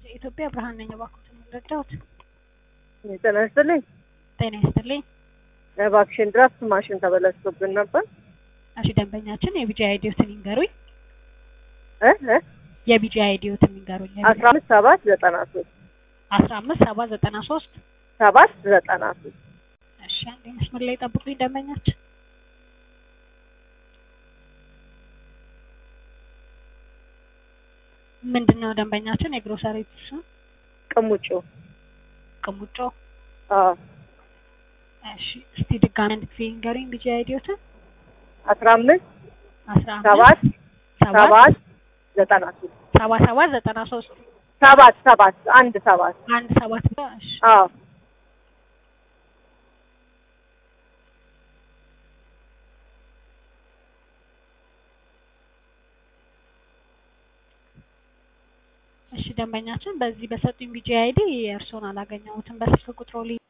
የኢትዮጵያ ብርሃን ነኝ። እባክዎትን ረዳሁት። ጤና ይስጥልኝ። ጤና ይስጥልኝ። እባክሽን ድራፍት ማሽን ተበላሽቶብን ነበር። እሺ ደንበኛችን የቢጂ አይዲዮትን ይንገሩኝ። እ እ የቢጂ አይዲዮትን ይንገሩኝ። አስራ አምስት ሰባት ዘጠና ሶስት አስራ አምስት ሰባ ዘጠና ሶስት ሰባት ዘጠና ሶስት እሺ አንዴ መስመር ላይ ጠብቁኝ ደንበኛችን። ምንድን ነው ደንበኛችን የግሮሰሪ ስም ቅሙጩ ቅሙጮ። አዎ እሺ እስቲ ድጋሚ አንድ ጊዜ ይንገሩኝ ቢጂ አይዲዮትን። አስራ አምስት አስራ ሰባት አምስት ሰባት ዘጠና ሶስት ሰባ ሰባት ዘጠና ሶስት ሰባት ሰባት አንድ ሰባት አንድ ሰባት እሺ አዎ እሺ ደንበኛችን በዚህ በሰጡኝ ቢጂ አይዲ የእርስዎን አላገኘሁትም። በስልክ ቁጥሮ ላይ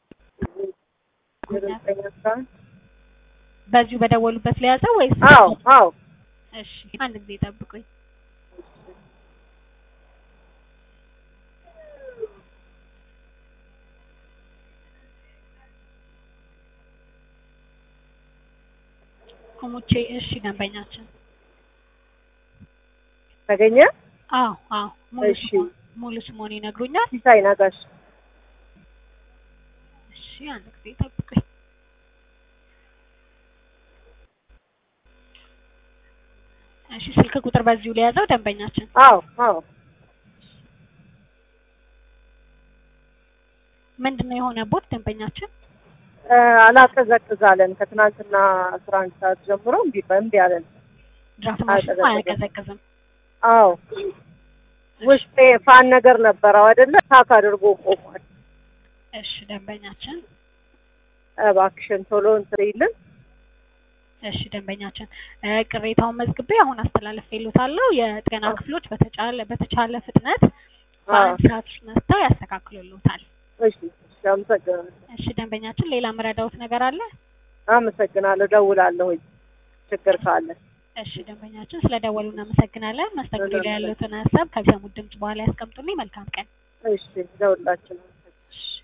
ዘጠኝ አስራ አንድ በዚሁ በደወሉበት ለያዘው ወይስ? አዎ አዎ እሺ አንድ ጊዜ ጠብቁኝ። ኮሙቼ እሺ ደንበኛችን ተገኘ አዎ አዎ ሙሉ እሺ። ስሞን ሙሉ ስሞን ይነግሩኛል? ሲሳይ ነጋሽ እሺ አንድ ጊዜ ጠብቁኝ። እሺ ስልክ ቁጥር በዚሁ ለያዘው ደንበኛችን አዎ አዎ ምንድን ነው የሆነቦት ደንበኛችን? እ አላቀዘቅዛለን ከትናንትና አስራ አንድ ሰዓት ጀምሮ እምቢ እምቢ አለን። ድራፍት ማሽኑ አያቀዘቅዝም። አያቀዘቅዝም። አዎ ውስጤ ፋን ነገር ነበረው አይደለ? ታክ አድርጎ ቆሟል። እሺ ደንበኛችን እባክሽን ቶሎ እንትን ይልን። እሺ ደንበኛችን እ ቅሬታውን መዝግቤ አሁን አስተላልፌልዎታለሁ። የጤና ክፍሎች በተቻለ በተቻለ ፍጥነት በአንድ ሰዓት ውስጥ መጥተው ያስተካክሉልዎታል። እሺ እሺ፣ አመሰግናለሁ እሺ ደንበኛችን ሌላ መረዳዎት ነገር አለ? አመሰግናለሁ። ደውላለሁኝ ችግር ካለ። እሺ ደንበኛችን ስለደወሉ እናመሰግናለን። መስተንግዶ ላይ ያሉትን ሀሳብ ከሚሰሙት ድምጽ በኋላ ያስቀምጡልኝ። መልካም ቀን። እሺ፣ ደውላችን እሺ